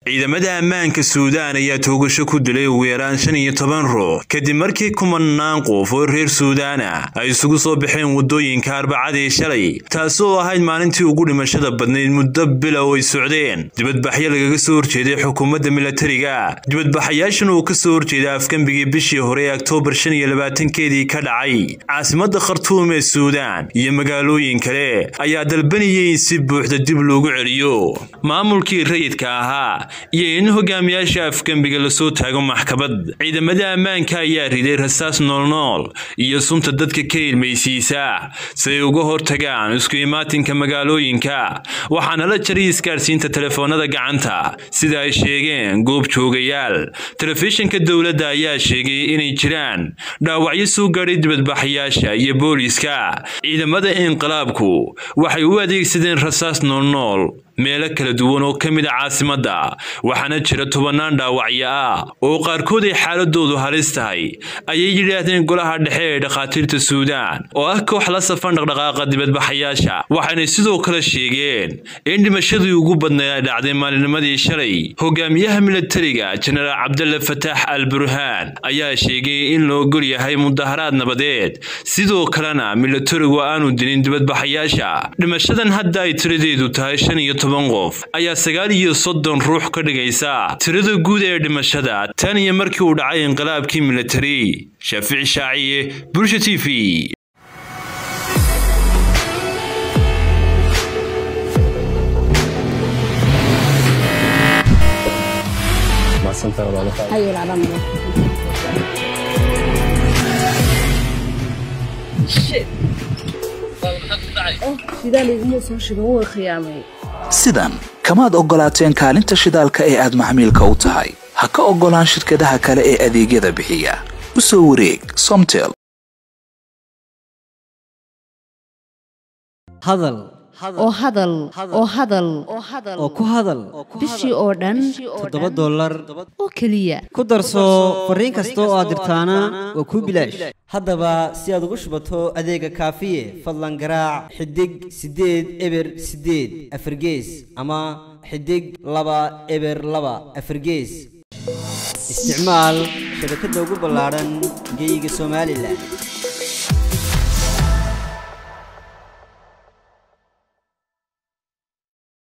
ciidamada ammaanka suudaan ayaa toogasho ku dilay ugu yaraan shan iyo toban ruux kadib markii kumanaan qof oo reer suudaana ay isugu soo baxeen waddooyinka arbacadii shalay taasi oo ahayd maalintii ugu dhimashada badnayd muddo bilow ay socdeen dibadbaxyo lagaga soo horjeeday xukuumadda milatariga dibadbaxayaashan uu ka soo horjeeda afgembigii bishii hore ee oktoobar shan iyo labaatankeedii ka dhacay caasimadda khartuum ee suudaan iyo magaalooyin kale ayaa dalbanayay in si buuxda dib loogu celiyo maamulkii rayidka ahaa iyo in hogaamiyaasha afgembiga lasoo taago maxkamad ciidamada ammaanka ayaa riday rasaas noolnool iyo sunta dadka ka ilmaysiisa si ay uga hortagaan isku imaatinka magaalooyinka waxaana la jaray isgaadhsiinta telefoonada gacanta sida ay sheegeen goob joogayaal telefishinka dowladda ayaa sheegay inay jiraan dhaawacyo soo gaadhay dibadbaxayaasha iyo booliiska ciidamada inqilaabku waxay u adeegsadeen rasaas noolnool meelo kala duwan oo ka mid a caasimadda waxaana jira tobannaan dhaawacyo ah oo qaarkood ay xaaladoodu halis tahay ayay yidhaahdeen golaha dhexe ee dhakhaatiirta suudaan oo ah koox la safan dhaqdhaqaaqa dibadbaxayaasha waxaanay sidoo kale sheegeen in dhimashadii ugu badnayd ay dhacday maalinimadii shalay hogaamiyaha milatariga jenaraal cabdalle fataax al burhaan ayaa sheegay in la ogol yahay mudaharaad nabadeed sidoo kalena milatarigu aanu dilin dibadbaxayaasha dhimashadan hadda ay tiradeedu tahay shan iyo toban qof ayaa sagaal iyo soddon ruux ka dhigaysa tirada guud ee dhimashada tan iyo markii uu dhacay inqilaabkii milatari shaafici shaaciye bulsha t v sidan kamaad oggolaateen kaalinta shidaalka ee aad maxmiilka u tahay ha ka oggolaan shirkadaha kale ee adeegyada bixiya u soo wareeg somtel hadal oo hadal oo hadal oo ku hadal bishii oo dhan toddoba dollar oo keliya ku darso fariin kasta oo aad dirtaana waa kuu bilaash haddaba si aad ugu shubato adeega kaafiye fadlan garaac xidig siddeed eber siddeed afargees ama xidig laba eber laba afargees isticmaal shabakadda ugu ballaadhan geeyiga somalilan